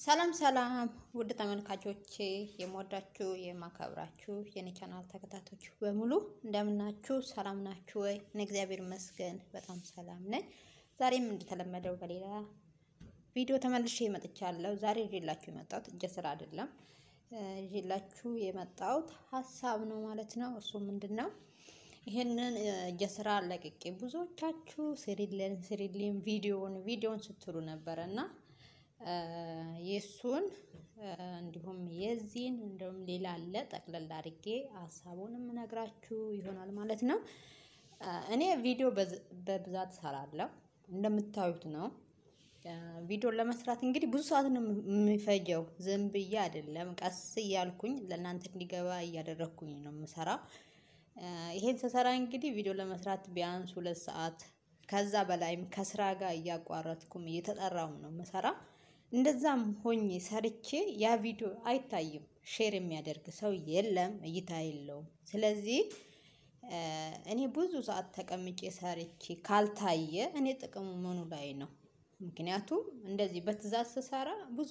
ሰላም ሰላም ውድ ተመልካቾቼ የምወዳችሁ የማከብራችሁ የኔ ቻናል ተከታቶች በሙሉ እንደምናችሁ ሰላም ናችሁ ወይ? እኔ እግዚአብሔር ይመስገን በጣም ሰላም ነኝ። ዛሬም እንደተለመደው በሌላ ቪዲዮ ተመልሼ መጥቻለሁ። ዛሬ ይዤላችሁ የመጣሁት እጀ ስራ አይደለም፣ ይዤላችሁ የመጣሁት ሀሳብ ነው ማለት ነው። እሱ ምንድን ነው? ይህንን እጀ ስራ ለቅቄ ብዙዎቻችሁ ስሪልን ስሪልን ቪዲዮን ቪዲዮን ስትሉ ነበረ እና የእሱን እንዲሁም የዚህን እንዲሁም ሌላ አለ ጠቅለል አድርጌ ሀሳቡን የምነግራችሁ ይሆናል ማለት ነው። እኔ ቪዲዮ በብዛት እሰራለሁ እንደምታዩት ነው። ቪዲዮን ለመስራት እንግዲህ ብዙ ሰዓት ነው የሚፈጀው። ዝም ብዬ አይደለም፣ ቀስ እያልኩኝ ለእናንተ እንዲገባ እያደረግኩኝ ነው የምሰራው። ይሄን ስሰራ እንግዲህ ቪዲዮ ለመስራት ቢያንስ ሁለት ሰዓት ከዛ በላይም ከስራ ጋር እያቋረጥኩም እየተጠራው ነው የምሰራ። እንደዛም ሆኜ ሰርቼ ያ ቪዲዮ አይታይም። ሼር የሚያደርግ ሰው የለም፣ እይታ የለውም። ስለዚህ እኔ ብዙ ሰዓት ተቀምጬ ሰርቼ ካልታየ እኔ ጥቅሙ ምኑ ላይ ነው? ምክንያቱም እንደዚህ በትዕዛዝ ስሰራ ብዙ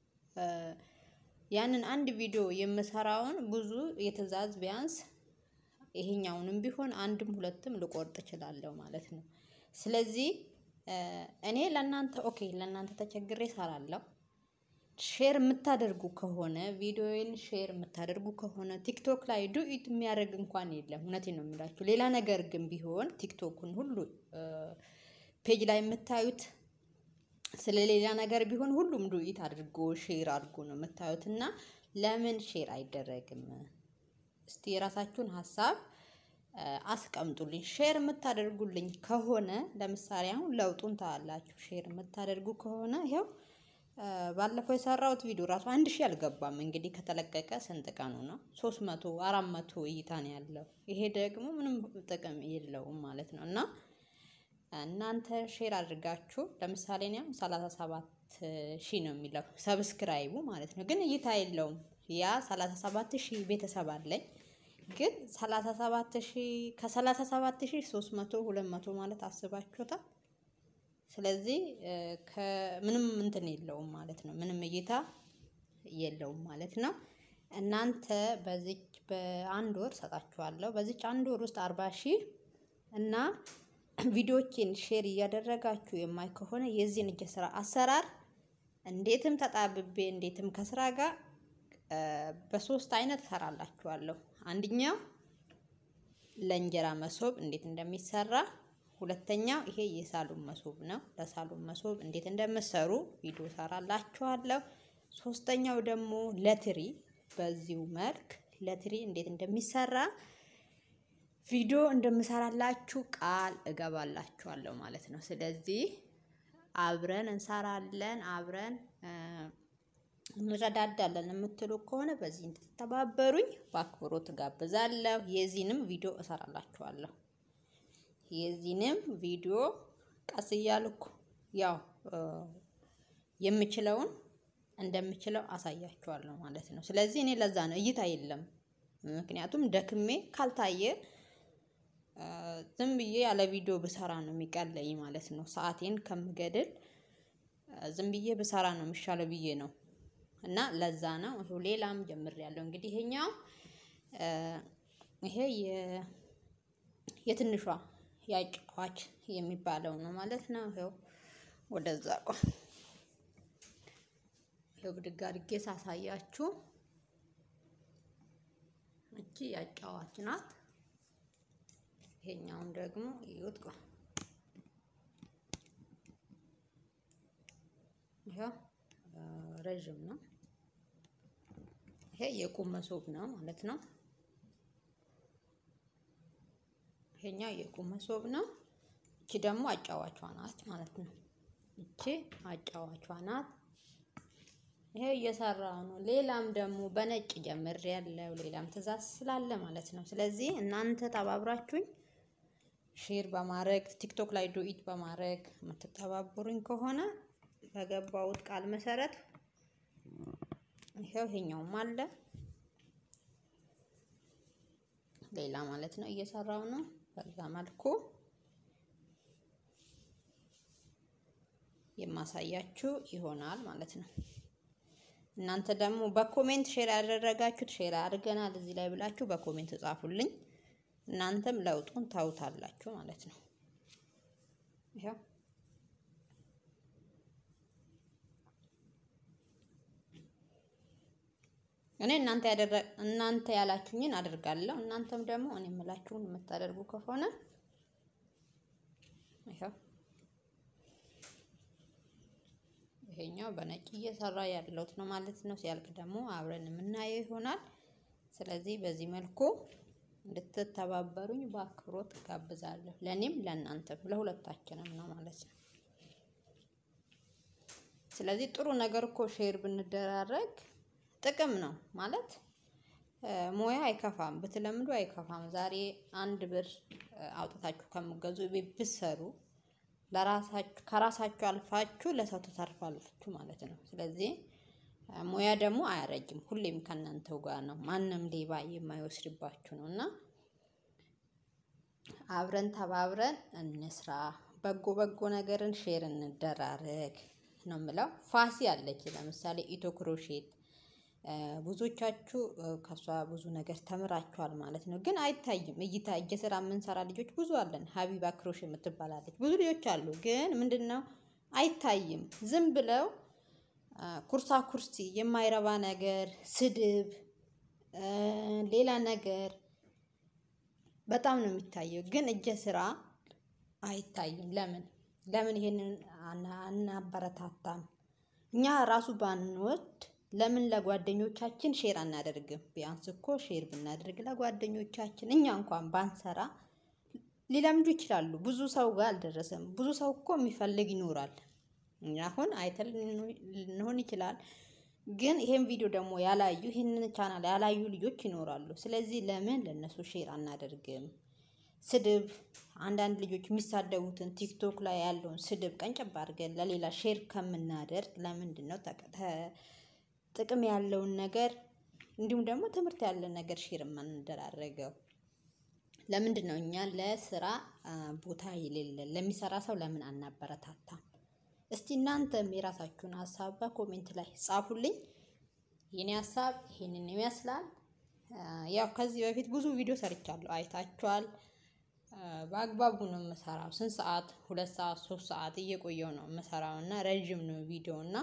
ያንን አንድ ቪዲዮ የምሰራውን ብዙ የትዕዛዝ ቢያንስ ይሄኛውንም ቢሆን አንድም ሁለትም ልቆርጥ እችላለሁ ማለት ነው። ስለዚህ እኔ ለእናንተ ኦኬ ለእናንተ ተቸግሬ እሰራለሁ። ሼር የምታደርጉ ከሆነ ቪዲዮዬን ሼር የምታደርጉ ከሆነ ቲክቶክ ላይ ዱኢት የሚያደርግ እንኳን የለም። እውነቴን ነው የምላችሁ። ሌላ ነገር ግን ቢሆን ቲክቶኩን ሁሉ ፔጅ ላይ የምታዩት ስለ ሌላ ነገር ቢሆን ሁሉም ዱኢት አድርጎ ሼር አድርጎ ነው የምታዩት እና ለምን ሼር አይደረግም? እስቲ የራሳችሁን ሀሳብ አስቀምጡልኝ። ሼር የምታደርጉልኝ ከሆነ ለምሳሌ አሁን ለውጡን ታያላችሁ። ሼር የምታደርጉ ከሆነ ይኸው ባለፈው የሰራሁት ቪዲዮ ራሱ አንድ ሺህ አልገባም። እንግዲህ ከተለቀቀ ስንት ቀኑ ነው? ሶስት መቶ አራት መቶ እይታ ነው ያለው። ይሄ ደግሞ ምንም ጥቅም የለውም ማለት ነው እና እናንተ ሼር አድርጋችሁ ለምሳሌ እኔ አሁን ሰላሳ ሰባት ሺህ ነው የሚለው ሰብስክራይቡ ማለት ነው፣ ግን እይታ የለውም። ያ ሰላሳ ሰባት ሺህ ቤተሰብ አለኝ ግን ሰላሳ ሰባት ሺህ ከሰላሳ ሰባት ሺህ ሶስት መቶ ሁለት መቶ ማለት አስባችሁታል። ስለዚህ ከምንም እንትን የለውም ማለት ነው። ምንም እይታ የለውም ማለት ነው። እናንተ በዚች በአንድ ወር ሰጣችኋለሁ። በዚች አንድ ወር ውስጥ አርባ ሺህ እና ቪዲዮችን ሼር እያደረጋችሁ የማይ ከሆነ የዚህን እጀ ስራ አሰራር እንዴትም ተጣብቤ እንዴትም ከስራ ጋር በሶስት አይነት እሰራላችኋለሁ። አንደኛው ለእንጀራ መሶብ እንዴት እንደሚሰራ፣ ሁለተኛው ይሄ የሳሎን መሶብ ነው። ለሳሎን መሶብ እንዴት እንደምሰሩ ቪዲዮ እሰራላችኋለሁ። ሶስተኛው ደግሞ ለትሪ በዚሁ መልክ ለትሪ እንዴት እንደሚሰራ ቪዲዮ እንደምሰራላችሁ ቃል እገባላችኋለሁ ማለት ነው። ስለዚህ አብረን እንሰራለን አብረን እንረዳዳለን የምትሉ ከሆነ በዚህ እንድትተባበሩኝ በአክብሮት ጋብዛለሁ። የዚህንም ቪዲዮ እሰራላችኋለሁ። የዚህንም ቪዲዮ ቀስ እያልኩ ያው የምችለውን እንደምችለው አሳያችኋለሁ ማለት ነው። ስለዚህ እኔ ለዛ ነው እይታ የለም። ምክንያቱም ደክሜ ካልታየ ዝም ብዬ ያለ ቪዲዮ ብሰራ ነው የሚቀለኝ ማለት ነው። ሰዓቴን ከምገድል ዝም ብዬ ብሰራ ነው የሚሻለው ብዬ ነው እና ለዛ ነው ይሄው ሌላም ጀምሬያለሁ። እንግዲህ ይሄኛው ይሄ የትንሿ ያጫዋች የሚባለው ነው ማለት ነው። ይሄው ወደዛ ቆ ይሄው ብድግ አድርጌ ሳሳያችሁ እቺ ያጫዋች ናት። ይሄኛውን ደግሞ ይዩት ቆ ይሄው ረዥም ነው። ይሄ የቁም መሶብ ነው ማለት ነው። ይሄኛው የቁም መሶብ ነው። እቺ ደግሞ አጫዋቿ ናት ማለት ነው። እቺ አጫዋቿ ናት። ይሄ እየሰራው ነው። ሌላም ደግሞ በነጭ ጀምር ያለው ሌላም ትዕዛዝ ስላለ ማለት ነው። ስለዚህ እናንተ ተባብራችሁኝ ሼር በማድረግ ቲክቶክ ላይ ዱኢት በማድረግ የምትተባበሩኝ ከሆነ በገባውት ቃል መሰረት ይሄው ይሄኛውም አለ ሌላ ማለት ነው እየሰራው ነው። በዛ መልኩ የማሳያችሁ ይሆናል ማለት ነው። እናንተ ደግሞ በኮሜንት ሼር ያደረጋችሁት ሼር አድርገናል እዚህ ላይ ብላችሁ በኮሜንት ጻፉልኝ። እናንተም ለውጡን ታውታላችሁ ማለት ነው። ይኸው እኔ እናንተ ያደረ እናንተ ያላችሁኝን አደርጋለሁ። እናንተም ደግሞ እኔ የምላችሁን የምታደርጉ ከሆነ ይኸው ይሄኛው በነጭ እየሰራ ያለሁት ነው ማለት ነው። ሲያልቅ ደግሞ አብረን የምናየው ይሆናል። ስለዚህ በዚህ መልኩ እንድትተባበሩኝ በአክብሮት ጋብዛለሁ። ለእኔም ለእናንተም ለሁለታችንም ነው ማለት ነው። ስለዚህ ጥሩ ነገር እኮ ሼር ብንደራረግ ጥቅም ነው ማለት ሙያ አይከፋም፣ ብትለምዱ አይከፋም። ዛሬ አንድ ብር አውጥታችሁ ከምገዙ ቤት ብትሰሩ ለራሳችሁ ከራሳችሁ አልፋችሁ ለሰው ተተርፋላችሁ ማለት ነው። ስለዚህ ሙያ ደግሞ አያረጅም፣ ሁሌም ከእናንተው ጋር ነው። ማንም ሌባ የማይወስድባችሁ ነው እና አብረን ተባብረን እንስራ፣ በጎ በጎ ነገርን ሼር እንደራረግ ነው የምለው። ፋሲ አለች ለምሳሌ ኢትዮ ክሮሼት ብዙዎቻችሁ ከሷ ብዙ ነገር ተምራችኋል ማለት ነው። ግን አይታይም። እይታ እጀ ስራ የምንሰራ ልጆች ብዙ አለን። ሀቢባ ክሮሽ የምትባላለች ብዙ ልጆች አሉ። ግን ምንድን ነው አይታይም። ዝም ብለው ኩርሳ ኩርሲ፣ የማይረባ ነገር፣ ስድብ፣ ሌላ ነገር በጣም ነው የሚታየው። ግን እጀ ስራ አይታይም። ለምን ለምን ይሄንን አናበረታታም? እኛ ራሱ ባንወድ ለምን ለጓደኞቻችን ሼር አናደርግም? ቢያንስ እኮ ሼር ብናደርግ ለጓደኞቻችን እኛ እንኳን ባንሰራ ሊለምዱ ይችላሉ። ብዙ ሰው ጋር አልደረሰም። ብዙ ሰው እኮ የሚፈልግ ይኖራል። አሁን አይተን ልንሆን ይችላል። ግን ይሄን ቪዲዮ ደግሞ ያላዩ ይህንን ቻናል ያላዩ ልጆች ይኖራሉ። ስለዚህ ለምን ለነሱ ሼር አናደርግም? ስድብ አንዳንድ ልጆች የሚሳደቡትን ቲክቶክ ላይ ያለውን ስድብ ቀንጨብ አድርገን ለሌላ ሼር ከምናደርግ ለምንድን ነው ጥቅም ያለውን ነገር እንዲሁም ደግሞ ትምህርት ያለ ነገር ሼር የማንደራረገው? ለምንድን ነው እኛ ለስራ ቦታ የሌለን ለሚሰራ ሰው ለምን አናበረታታም? እስቲ እናንተም የራሳችሁን ሀሳብ በኮሜንት ላይ ጻፉልኝ። የኔ ሀሳብ ይሄንን ይመስላል። ያው ከዚህ በፊት ብዙ ቪዲዮ ሰርቻለሁ፣ አይታችኋል። በአግባቡ ነው የምሰራው። ስንት ሰዓት? ሁለት ሰዓት ሶስት ሰዓት እየቆየው ነው የምሰራው እና ረዥም ነው ቪዲዮ እና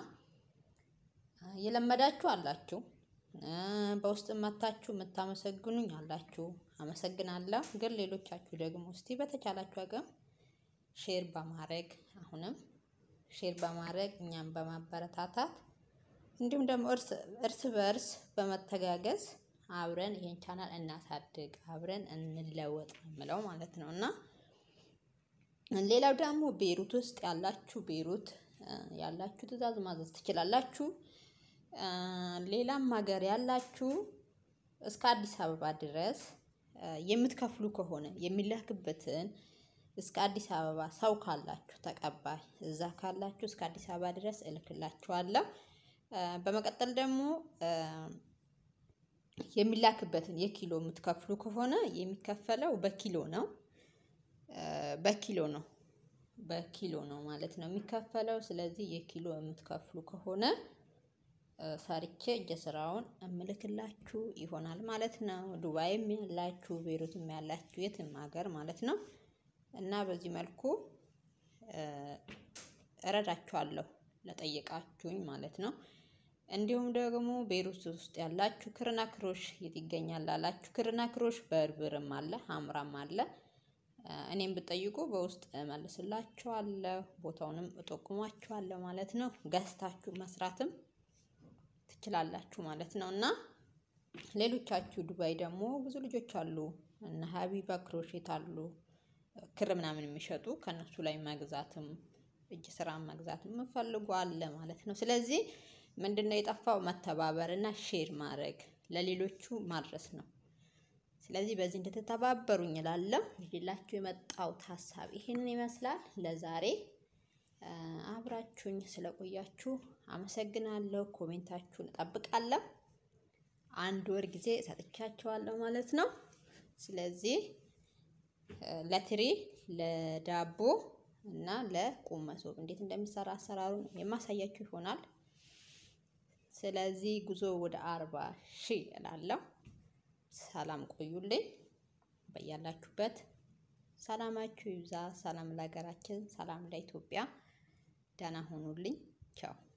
የለመዳችሁ አላችሁ፣ በውስጥ መታችሁ የምታመሰግኑኝ አላችሁ። አመሰግናለሁ። ግን ሌሎቻችሁ ደግሞ እስቲ በተቻላችሁ አቅም ሼር በማድረግ አሁንም ሼር በማድረግ እኛም በማበረታታት እንዲሁም ደግሞ እርስ በእርስ በመተጋገዝ አብረን ይሄን ቻናል እናሳድግ፣ አብረን እንለወጥ የምለው ማለት ነው እና ሌላው ደግሞ ቤሩት ውስጥ ያላችሁ ቤሩት ያላችሁ ትዕዛዝ ማዘዝ ትችላላችሁ። ሌላም ሀገር ያላችሁ እስከ አዲስ አበባ ድረስ የምትከፍሉ ከሆነ የሚላክበትን እስከ አዲስ አበባ ሰው ካላችሁ ተቀባይ እዛ ካላችሁ እስከ አዲስ አበባ ድረስ እልክላችኋለሁ። በመቀጠል ደግሞ የሚላክበትን የኪሎ የምትከፍሉ ከሆነ የሚከፈለው በኪሎ ነው። በኪሎ ነው በኪሎ ነው ማለት ነው የሚከፈለው። ስለዚህ የኪሎ የምትከፍሉ ከሆነ ሰርቼ እጀ ስራውን እምልክላችሁ ይሆናል ማለት ነው። ዱባይም ያላችሁ ቤሩትም ያላችሁ የትም ሀገር ማለት ነው እና በዚህ መልኩ እረዳችኋለሁ ለጠየቃችሁኝ ማለት ነው። እንዲሁም ደግሞ ቤሩት ውስጥ ያላችሁ ክርና ክሮሽ የት ይገኛል ላላችሁ ክርና ክሮሽ በርብርም አለ ሀምራም አለ። እኔም ብጠይቁ በውስጥ እመልስላችኋለሁ፣ ቦታውንም እጠቁማችኋለሁ ማለት ነው። ገዝታችሁ መስራትም ትችላላችሁ ማለት ነው እና ሌሎቻችሁ ዱባይ ደግሞ ብዙ ልጆች አሉ እነ ሀቢባ ክሮሼት አሉ ክር ምናምን የሚሸጡ ከእነሱ ላይ መግዛትም እጅ ስራ መግዛትም የምፈልጉ አለ ማለት ነው። ስለዚህ ምንድነው የጠፋው? መተባበር እና ሼር ማድረግ ለሌሎቹ ማድረስ ነው። ስለዚህ በዚህ እንድትተባበሩኝ እላለሁ። ይዤላችሁ የመጣሁት ሀሳብ ይሄንን ይመስላል። ለዛሬ አብራችሁኝ ስለቆያችሁ አመሰግናለሁ። ኮሜንታችሁን እጠብቃለሁ። አንድ ወር ጊዜ ሰጥቻቸዋለሁ ማለት ነው። ስለዚህ ለትሪ ለዳቦ እና ለቁም መሶብ እንዴት እንደሚሰራ አሰራሩን የማሳያችሁ ይሆናል። ስለዚህ ጉዞ ወደ አርባ ሺህ እላለሁ። ሰላም ቆዩልኝ። በያላችሁበት ሰላማችሁ ይብዛ። ሰላም ለሀገራችን፣ ሰላም ለኢትዮጵያ። ደህና ሁኑልኝ። ቻው